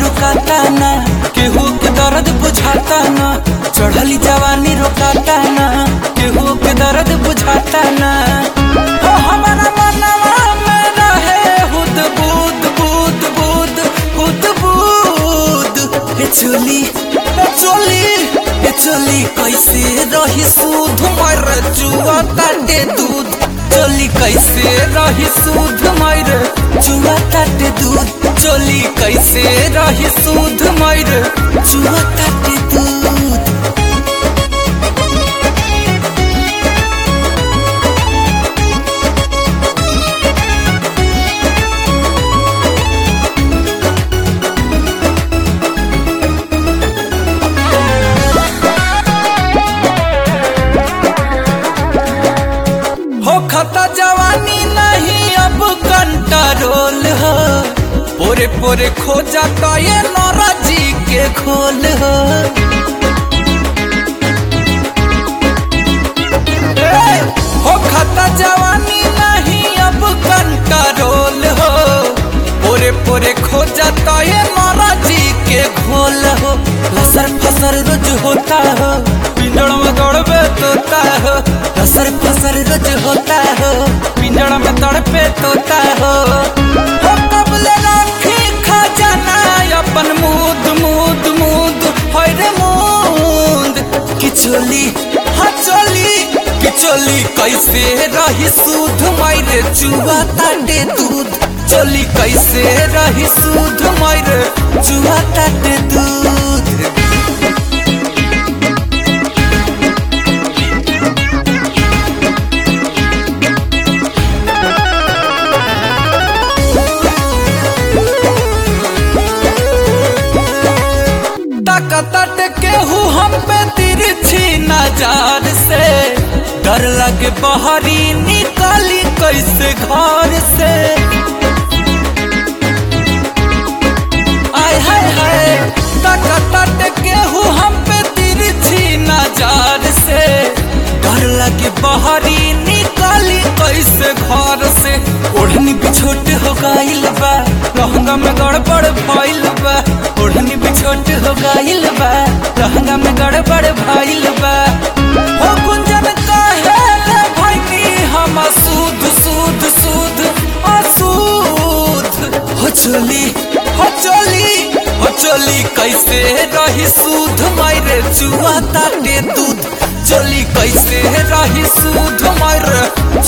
रुकाता ना केहू के दर्द बुझाता ना चढ़ली जवानी रुकाता ना केहू के दर्द बुझाता ना हो हमारा मनवा में रहे हुद बुद बुद बुद हुद बुद हे चोली हे चोली हे चोली कैसे रही सूध मर जुआ ताटे दूध चोली कैसे रही सूध मर जुआ ताटे दूध चोली कैसे रही सूध मर जुआ ताटे दूध हो खता जवानी नहीं अब कंट्रोल हो पोरे पोरे खो जाता ये नौरा जी के खोल हो ए, हो खता जवानी नहीं अब कंट्रोल हो पोरे पोरे खो जाता ये नौरा जी के खोल हो लसर फसर रोज होता हो पिंजड़ में दौड़बे तोता हो लसर फसर रोज होता हो पिंजड़ में दौड़बे तोता हो हो कबले राखी खजाना अपन मूद मूद मूद होय रे मूद किचोली हाँ चोली किचोली कैसे रही सूध मायरे चुआ ताटे दूध चोली कैसे रही सूध मायरे चुआ ताटे दूध ताकत केहू हम पे तिरछी नजर से डर लगे बहरी निकाली कैसे घर से आय हाय हाय ताकत केहू हम पे तिरछी नजर से डर लगे बहरी निकाली कैसे घर से ओढ़नी बिछोट हो गइल बा लहंगा में गड़बड़ भइल बा ओढ़नी बिछोट हो गइल बा लहंगा में गड़बड़ भइल बा हो गुंजन काहे ले भइनी हम सूद सूद सूद असूद हो चोली हो चोली हो चोली कैसे रही सूद मायरे चुआ ताटे दूध चोली कैसे रही सूद मायरे